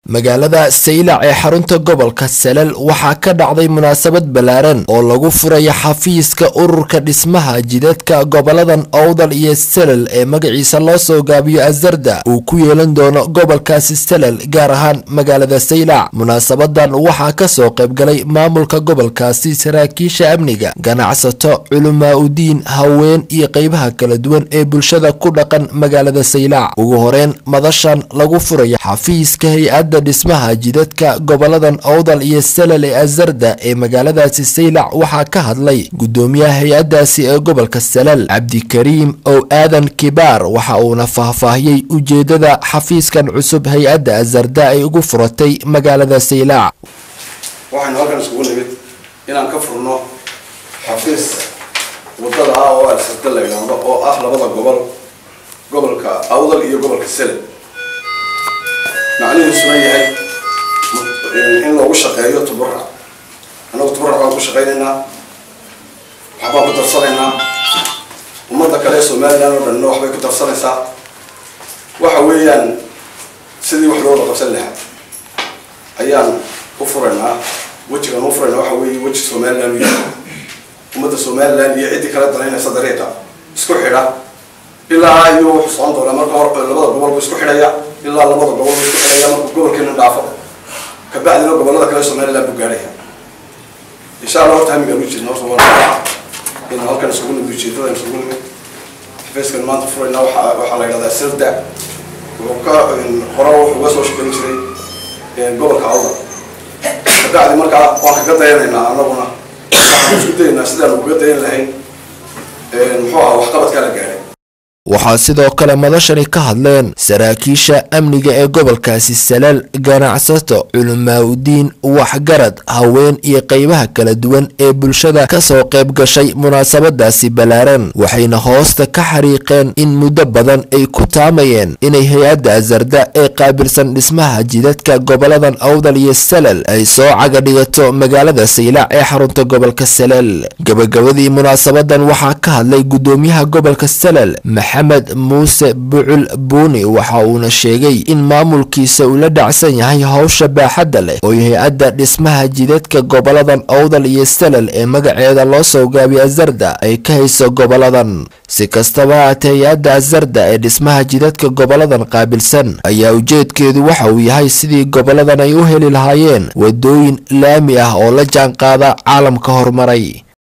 magaalada saylac ee xarunta gobolka salal waxaa ka dhacday munaasabad ballaaran oo lagu furaya xafiiska ururka dhismaha jidadka goboladan owdal iyo salal ee magaciisa loo soo gaabiyo azarda uu ku yeelan doono gobolkaasi salal gaar ahaan magaalada saylac munaasabadan waxaa kasoo qaybgalay maamulka gobolkaasi saraakiisha amniga ganacsato culumaa udiin haween iyo qeybaha kala duwan ee bulshada ku dhaqan magaalada saylac ugu horeyn madashan lagu furaya xafiiska hay-adda dhismaha jidadka goboladan owdal iyo salal ee azarda ee magaaladaasi saylac waxaa ka hadlay gudoomiyaha hay-addaasi ee gobolka salal cabdikariim ow aadan kibaar waxa uuna faahfaahiyey ujeedada xafiiskan cusub hay-adda azarda ay ugu furatay magaalada saylac waxaynu halkan iskugu nimid inaan ka furno xafiis wadada ah oo alsarda la yidhaahdo oo ah labada gobol gobolka awdal iyo gobolka salal macnihiisuna yahay in loogu shaqeeyo tuburac annagu tuburac baan ku shaqaynaynaa waxbaan ku darsanaynaa ummadda kale ee somalilan oo dhanna waxbay ku darsanaysaa waxa weeyaan sidii wax loola qabsan lahaa ayaan u furaynaa wejigaan u furaynaa waxa weeye weji somalilan u yahay ummadda somalilan iyo ciddii kala danaynaysa dariiqa isku xidha ilaa iyo wuxuu socon doonaa marka hor labada gobol buu isku xidhaya ilaa labada gobol buu isku xidhaya markuu gobolkeena dhaafo kabacdina gobolada kale somaliland buu gaadhaya insha allah horta hamigaan u jeedna horta waa in halkan isugu nimid ujeedadan isugu nimid xafiiskan maanta furayna waxa waxaa la yidhahdaa sirda wuxuu ka hore wuxuu uga soo shaqayn jiray gobolka awdal kabacdi markaa waan kaga dayanaynaa annaguna waxaan isku dayaynaa sidaan uga dayan lahayn muxuu aha waxqabadkaa la gaadhay waxaa sidoo kale madashani ka hadleen saraakiisha amniga ee gobolkaasi salal ganacsato culimaauddiin waxgarad haween iyo qeybaha kala duwan ee bulshada kasoo qayb gashay munaasabadaasi ballaaran waxayna hoosta ka xariiqeen in muddo badan ay ku taamayeen inay hay-adda azarda ee qaabilsan dhismaha jidadka goboladan awdal iyo salal ay soo caga dhigato magaalada saylac ee xarunta gobolka salal gabagabadii munaasabadan waxaa ka hadlay gudoomiyaha gobolka salal maxamed muuse bucul buuni waxa uuna sheegay in maamulkiisa uu la dhacsan yahay howsha baaxadda leh oo hay-adda dhismaha jidadka goboladan owdal iyo salal ee magaceeda loo soo gaabiyo azarda ay ka hayso goboladan si kastaba haatee hay-adda azarda ee dhismaha jidadka goboladan qaabilsan ayaa ujeedkeedu waxa uu yahay sidii goboladan ay u heli lahaayeen wadooyin laami ah oo la jaanqaada caalamka horumaray